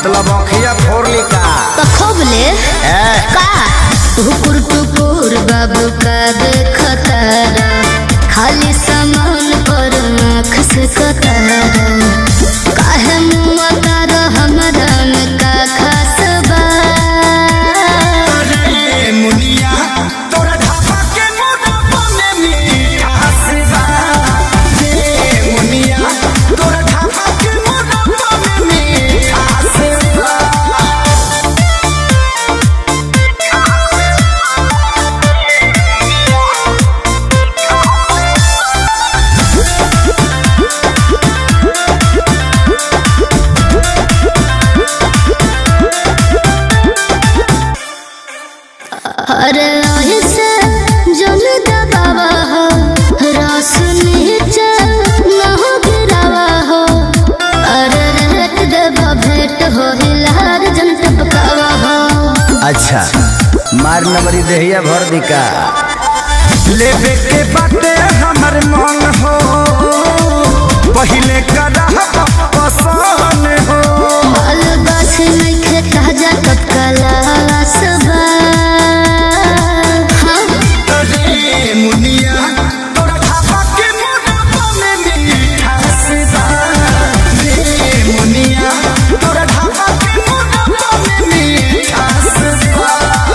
मतलब अखिया फोड़ ली का तो खूब ले ए का टुकुर टुकुर बाबू का देखतारा खाली सामान पर आँख से कतारा काहे मुआ तारा हमरा में का खास बा रे मुनिया तोरा ढाबा के मोटापा में मिठास बा रे मुनिया तोरा ढाबा के मोटापा में मिठास बा अरे ऐसे जल दबावा हो रस नीचे न हो गिरावा हो अरे रेट देवा भेंट हो हिलार जन टपकावा हो अच्छा मार नंबरी देहिया भर दी का लेबे के बाटे हमर मन हो पहिले करा पसंद हो माल गाछ नइखे ताजा टपकाला सबा हाँ रे मुनिया तोरा ढाबा के मोटापा में मिठास बा रे मुनिया तोरा ढाबा के मोटापा में मिठास बा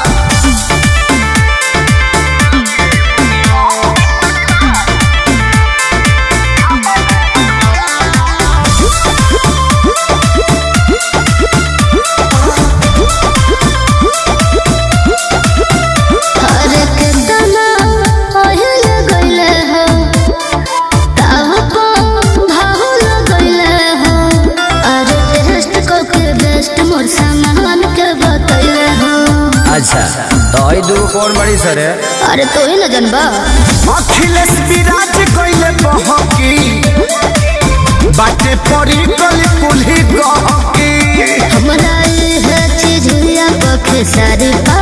अरे के दाना ओहिल गइले हो ताव को भाव गइले हो अरे टेस्ट को के बेस्ट मोर सामान के बतइले हो अच्छा तो आई दू कौन बड़ी सर है अरे तो ही न जनबा अखिलेश विराज कइले बहकी बाटे पड़ी गली कुल्ही गहकी हमरा है चीज या पखे सारी पा